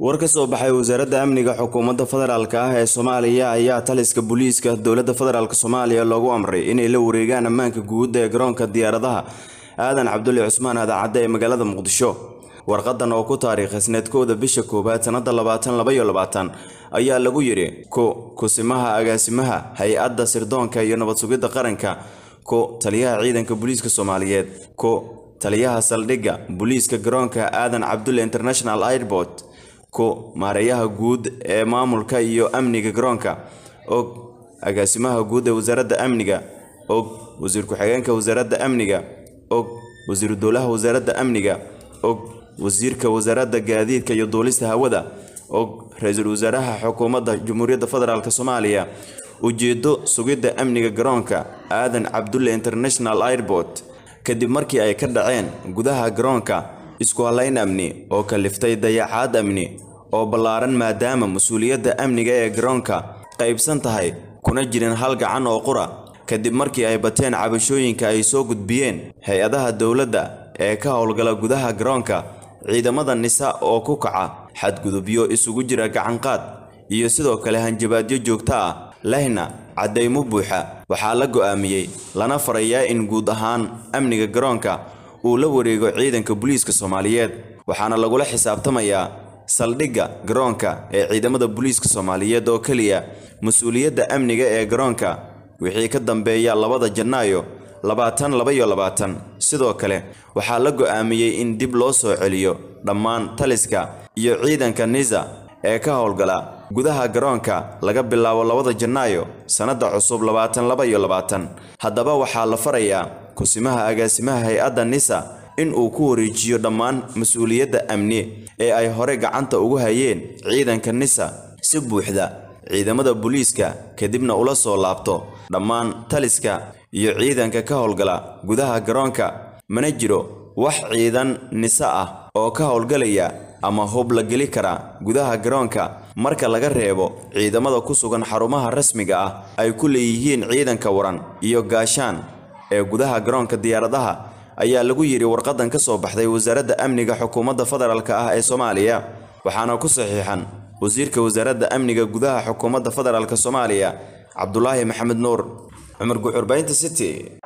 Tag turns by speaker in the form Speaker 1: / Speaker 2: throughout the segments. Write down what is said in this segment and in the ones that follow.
Speaker 1: war ka soo baxay wasaaradda amniga xukuumadda federaalk ah ee soomaaliya ayaa taliska booliiska dowladda federaalk soomaaliya loogu amray inay la wareegaan ammaanka guud ee garoonka diyaaradaha aadan cabdulle cusmaan adaacadde ee magaalada muqdisho warqadan oo ku taariikhsneed kowda bisha koowaad sannada labaatan labaiyo labaatan ayaa lagu yidhi ko kusimaha agaasimaha hay-adda sirdoonka iyo nabad sugidda qaranka ko taliyaha ciidanka booliiska soomaaliyeed ko taliyaha saldhigga booliiska garoonka aadan cabdulle international airport ko maareeyaha guud ee maamulka iyo amniga garoonka og agaasimaha guud ee wasaaradda amniga og wasiir ku-xigeenka wasaaradda amniga og wasiiru dowlaha wasaaradda amniga og wasiirka wasaaradda gaadiidka iyo duulista hawada og ra-iisul wasaaraha xukuumadda jamhuuriyadda federaalk soomaaliya ujeedo sugidda amniga garoonka aadan cabdulle international airport kadib markii ay ka dhaceen gudaha garoonka isku halayn amni oo kaliftay dayacaad amni oo ballaaran maadaama mas-uuliyadda amniga ee garoonka qaybsan tahay kuna jirin hal gacan oo qura kadib markii ay bateen cabashooyinka ay soo gudbiyeen hay-adaha dowladda ee ka howlgala gudaha garoonka ciidamada nisa oo ku kaca xadgudubyo isugu jira gacanqaad iyo sidoo kale hanjabaadyo joogto ah lehna caddaymo buuxa waxaa la go'aamiyey lana farayaa in guud ahaan amniga garoonka uu la wareego ciidanka booliiska soomaaliyeed waxaana lagula xisaabtamayaa saldhigga garoonka ee ciidamada booliiska soomaaliyeed oo keliya mas-uuliyadda amniga ee garoonka wixii ka dambeeya labada janaayo labaatan labaiyo labaatan sidoo kale waxaa la go'aamiyey in dib loo soo celiyo dhammaan taliska iyo ciidanka nisa ee ka howlgala gudaha garoonka laga bilaabo labada janaayo sannadda cusub labaatan laba iyo labaatan haddaba waxaa la farayaa kusimaha agaasimaha hay-adda nisa in uu ku wareejiyo dhammaan mas-uuliyadda amni ee ay hore gacanta ugu hayeen ciidanka nisa si buuxda ciidamada booliiska kadibna ula soo laabto dhammaan taliska iyo ciidanka ka howlgala gudaha garoonka mana jiro wax ciidan nisa ah oo ka howlgalaya ama hub la geli kara gudaha garoonka marka laga reebo ciidamada ku sugan xarumaha rasmiga ah ay ku leeyihiin ciidanka waran iyo gaashaan ee gudaha garoonka diyaaradaha ayaa lagu yidhi warqadan ka soo baxday wasaaradda amniga xukuumadda federaalk ah ee soomaaliya waxaana ku saxiixan wasiirka wasaaradda amniga gudaha xukuumadda federaalk soomaaliya cabdulaahi maxamed nuur cumar guxurbaynta city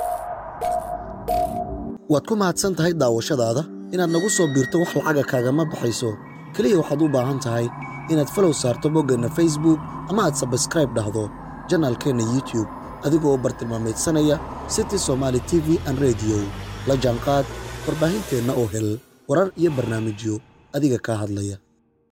Speaker 2: waad ku mahadsan tahay daawashadaada inaad nagu soo biirto wax lacaga kaagama baxayso keliya waxaad u baahan tahay inaad falow saarto boggeenna facebook ama aad sabskraib dhahdo janaalkeenna youtube adigoo u bartilmaamaydsanaya city somaali t v an rediyo la jaanqaad warbaahinteenna oo hel warar iyo barnaamijyo adiga kaa hadlaya